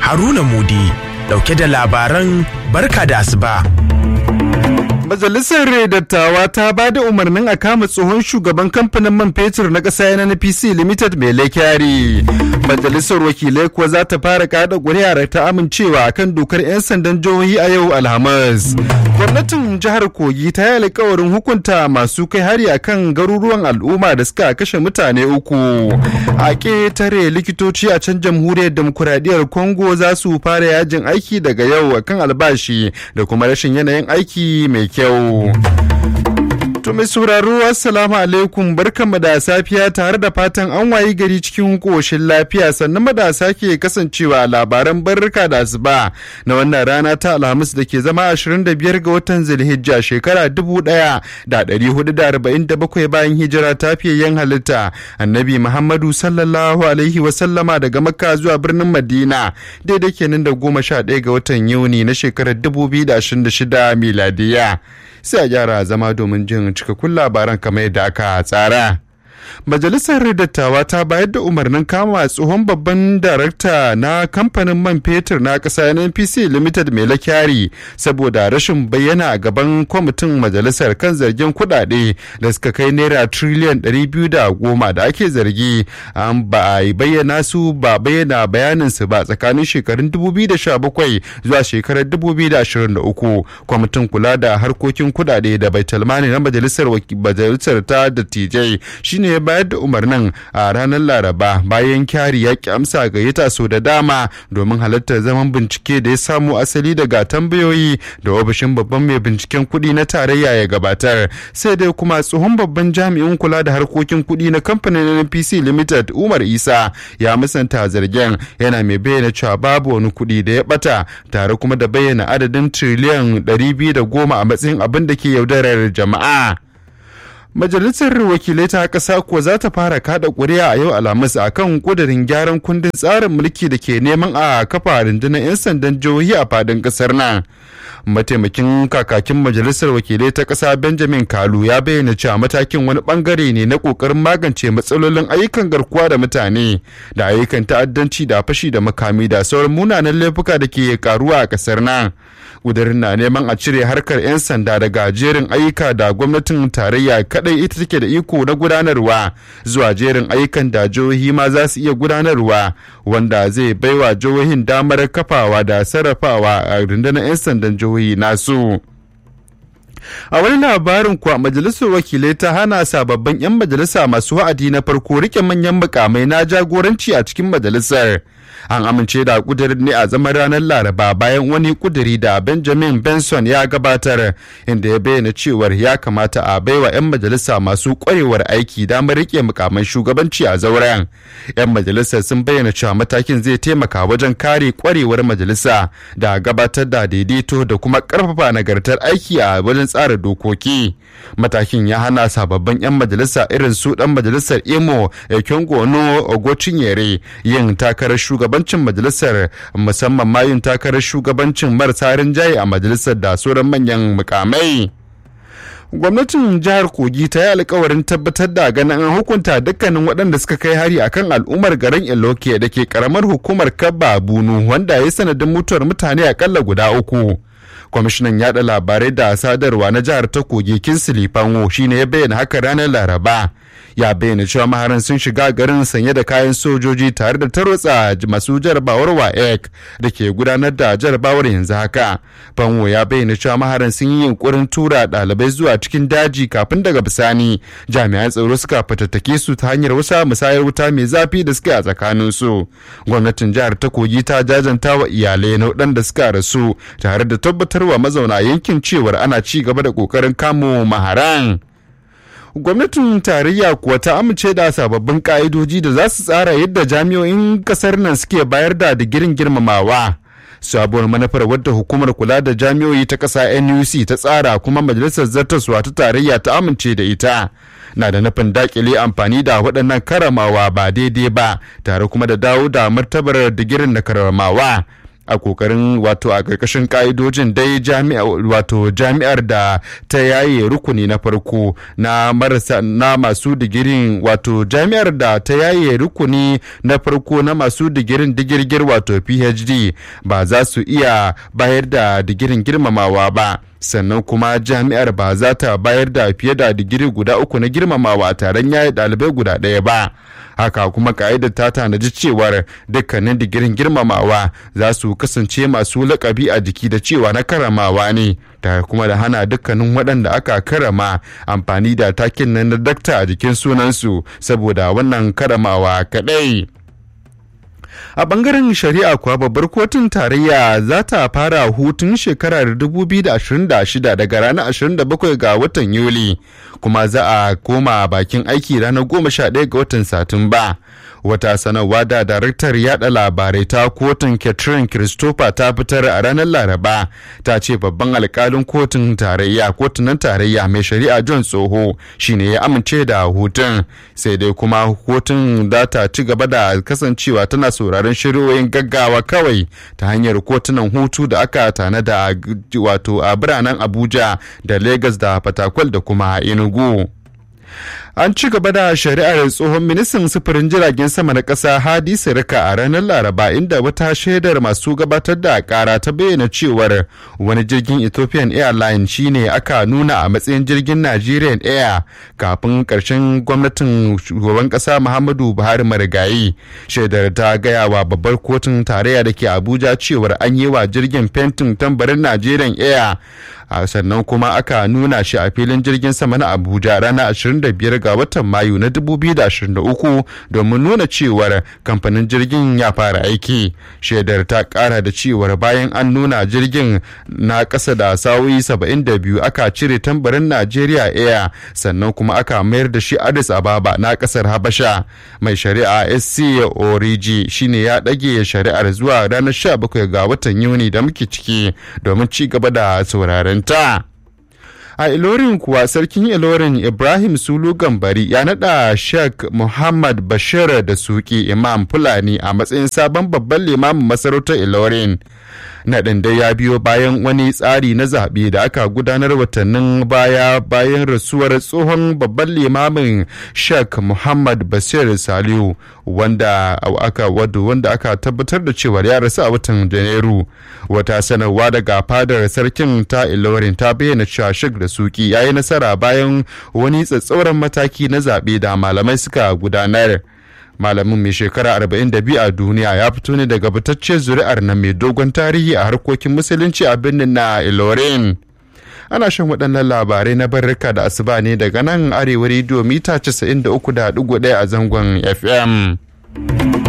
Haruna Mudi dauke da labaran barka da asuba. Majalisar Dattawa ta ba da umarnin a kama tsohon shugaban kamfanin man fetur na ƙasa na NPC Limited mai laikyari. Majalisar wakilai kuwa za ta fara kada ƙuri'ar ta amincewa kan dokar 'yan sandan jihohi a yau Alhamis. Gwamnatin jihar Kogi ta yi alkawarin hukunta masu kai hari a kan garuruwan al'umma da suka kashe mutane uku. A ƙetare likitoci a can jamhuriyar demokuraɗiyyar Congo za su fara yajin aiki daga yau akan albashi da kuma rashin yanayin aiki mai kyau. To mai sauraro assalamu alaikum barkanmu da safiya tare da fatan an wayi gari cikin koshin lafiya sannan madasa ke kasancewa labaran barka da asuba na wannan rana ta alhamis da ke zama 25 ga watan zulhijja shekara 1447 bayan hijira ta yan halitta annabi muhammadu sallallahu alaihi wasallama daga makka zuwa birnin madina daidai kenan da 11 ga watan yuni na shekarar 2026 miladiya sai a gyara zama domin jin cikakkun labaran kamar yadda aka tsara. Majalisar Dattawa ta bayar da umarnin kama tsohon babban darakta na kamfanin man fetur na ƙasa NPC Limited mai lakyari saboda rashin bayyana a gaban kwamitin majalisar kan zargin kuɗaɗe da suka kai naira triliyan 210 da ake zargi an ba a bayyana su ba bayyana bayanin su ba tsakanin shekarun 2017 zuwa shekarar 2023 kwamitin kula da harkokin kuɗaɗe da baitulmani na majalisar majalisar ta dattijai shine ya bayar da umarnin a ranar laraba bayan kyari ya ki amsa gayyata so da dama domin halartar zaman bincike da ya samu asali daga tambayoyi da ofishin babban mai binciken kuɗi na tarayya ya gabatar sai dai kuma tsohon babban jami'in kula da harkokin kuɗi na kamfanin npc limited umar isa ya musanta zargen yana mai bayyana cewa babu wani kuɗi da ya bata tare kuma da bayyana adadin triliyan 210 a matsayin abin da ke yaudarar jama'a Majalisar wakilai ta ƙasa kuwa za ta fara kada ƙuri'a a yau Alhamis a kan ƙudurin gyaran kundin tsarin mulki da ke neman a kafa rundunar 'yan sandan jihohi a fadin ƙasar nan. Mataimakin kakakin majalisar wakilai ta ƙasa Benjamin Kalu ya bayyana cewa matakin wani bangare ne na ƙoƙarin magance matsalolin ayyukan garkuwa da mutane da ayyukan ta'addanci da fashi da makami da sauran munanan laifuka da ke karuwa a ƙasar nan. Ƙudurin na neman a cire harkar 'yan sanda daga jerin ayyuka da gwamnatin tarayya kadai ita take da iko na gudanarwa zuwa jerin ayyukan da jihohi ma za su iya gudanarwa wanda zai baiwa jihohin damar kafawa da sarrafawa a rundunar 'yan sandan jihohi nasu. a wani labarin kuwa majalisar wakilai ta hana sababbin 'yan majalisa masu wa'adi na farko rike manyan mukamai na jagoranci a cikin majalisar an amince da kudirin ne a zaman ranar laraba bayan wani kudiri da benjamin benson ya gabatar inda ya bayyana cewar ya kamata a baiwa 'yan majalisa masu kwarewar aiki damar rike mukaman shugabanci a zauren 'yan majalisar sun bayyana cewa matakin zai taimaka wajen kare kwarewar majalisa da gabatar da daidaito da kuma karfafa nagartar aiki a wajen tsara dokoki matakin ya hana sababbin 'yan majalisa irin su dan majalisar imo ekyongono ogochinyere yin takarar shugabancin majalisar musamman ma yin takarar shugabancin marasa rinjaye a majalisar da sauran manyan mukamai gwamnatin jihar kogi ta yi alkawarin tabbatar da ganin an hukunta dukkanin waɗanda suka kai hari akan al'ummar garin iloke da ke karamar hukumar kabba bunu wanda ya sanadin mutuwar mutane akalla guda uku kwamishinan yada labarai da sadarwa na jihar ta kogi kinsili fanwo shine ya bayyana haka ranar laraba ya bayyana cewa maharan sun shiga garin sanye da kayan sojoji tare da tarwatsa masu jarabawar waec da ke gudanar da jarabawar yanzu haka fanwo ya bayyana cewa maharan sun yi yunkurin tura ɗalibai zuwa cikin daji kafin daga bisani jami'an tsaro suka fatattake su ta hanyar wasa musayar wuta mai zafi da suka yi a tsakanin su gwamnatin jihar ta kogi ta jajanta wa iyalai na waɗanda suka rasu tare da tabbatarwa mazauna yankin cewar ana ci gaba da ƙoƙarin kamo maharan gwamnatin tarayya kuwa ta amince da sababbin ka'idoji da za su tsara yadda jami'o'in kasar nan suke bayar da digirin girmamawa sabuwar manufar wadda hukumar kula da jami'o'i ta ƙasa nuc ta tsara kuma majalisar zartaswa ta tarayya ta amince da ita na da nufin dakile amfani da waɗannan karamawa ba daidai ba tare kuma da dawo da martabar digirin na karamawa a kokarin wato a ƙarƙashin ƙa'idojin dai wato jami'ar da ta yaye rukuni na farko na marasa na masu digirin wato jami'ar da ta yaye rukuni na farko na masu digirin digirgir wato phd ba za su iya bayar da digirin girmamawa ba sannan kuma jami'ar ba za ta bayar da fiye da digiri guda uku na girmamawa taron yayi ɗalibai guda ɗaya ba haka kuma ka'idar ta tanaji cewar dukkanin digirin girmamawa za su kasance masu lakabi a jiki da cewa na karamawa ne tare kuma da hana dukkanin waɗanda aka karama amfani da takin nan na dakta a jikin sunansu saboda wannan karamawa kaɗai. a bangaren shari'a kuwa babbar kotun tarayya za ta fara hutun shekarar 2026 daga ranar 27 ga watan yuli kuma za a koma bakin aiki ranar 11 ga watan satumba wata sanarwa da daraktar yada labarai ta kotun catherine christopher ta fitar a ranar laraba ta ce babban alkalin kotun tarayya kotunan tarayya mai shari'a john tsoho shine ya amince da hutun sai dai kuma kotun za ta ci gaba da kasancewa tana sauraron shari'o'in gaggawa kawai ta hanyar kotunan hutu da aka tanada wato a biranen abuja da lagos da fatakwal da kuma enugu an ci gaba da shari'ar tsohon ministan sufurin jiragen sama na ƙasa hadi sirika a ranar laraba inda wata shaidar masu gabatar da ƙara ta bayyana cewar wani jirgin ethiopian airline shine aka nuna a matsayin jirgin nigerian air kafin ƙarshen gwamnatin shugaban ƙasa muhammadu buhari marigayi shaidar ta gaya wa babbar kotun tarayya da ke abuja cewar an yi wa jirgin fentin tambarin nigerian air sannan kuma aka nuna shi a filin jirgin sama na abuja ranar 25 ga watan mayu na 2023 domin nuna cewar kamfanin jirgin ya fara aiki shaidar ta kara da cewar bayan an nuna jirgin na ƙasa da sa'o'i 72 aka cire tambarin najeriya air sannan kuma aka mayar da shi addis ababa na ƙasar habasha mai shari'a sc oriji shine ya ɗage shari'ar zuwa ranar 17 ga watan yuni da muke ciki domin ci gaba da sauraren ta. a ilorin kuwa sarkin ilorin ibrahim sulu gambari ya nada sheikh muhammad bashir da suki imam fulani a matsayin sabon babban limamin masarautar ilorin naɗin dai ya biyo bayan wani tsari na zaɓe da aka gudanar watannin baya bayan rasuwar tsohon babban limamin sheikh muhammad basir saliu wanda aka wadu wanda aka tabbatar da cewa ya rasu a watan janairu wata sanarwa daga fadar sarkin ta ilorin ta bayyana cewa sheikh da suki ya yi nasara bayan wani tsatsauran mataki na zaɓe da malamai suka gudanar malamin mai shekara 42 a duniya ya fito ne daga fitaccen zuri'ar na mai dogon tarihi a harkokin musulunci a birnin na ilorin ana shan waɗannan labarai na barrika da asuba ne daga nan arewa rediyo mita 93.1 a zangon fm